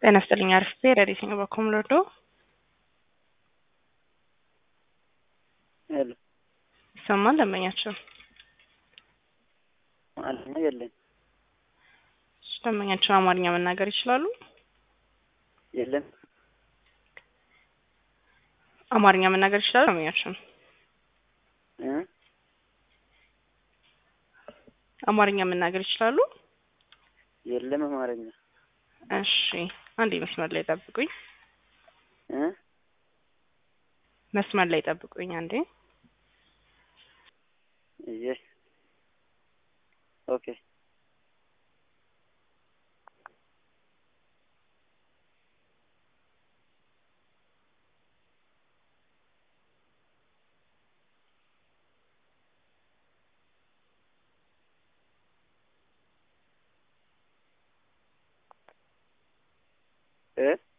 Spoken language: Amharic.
ጤና ይስጥልኝ አርፍቴ ረዲት ነው በኮም ሎርዶ ሄሎ ይሰማል ደንበኛቸው አለኛ የለኝ ደንበኛቸው አማርኛ መናገር ይችላሉ የለም አማርኛ መናገር ይችላሉ ደንበኛቸው እ አማርኛ መናገር ይችላሉ የለም አማርኛ እሺ አንዴ መስመር ላይ ጠብቁኝ እ መስመር ላይ ጠብቁኝ አንዴ እዬ ኦኬ እ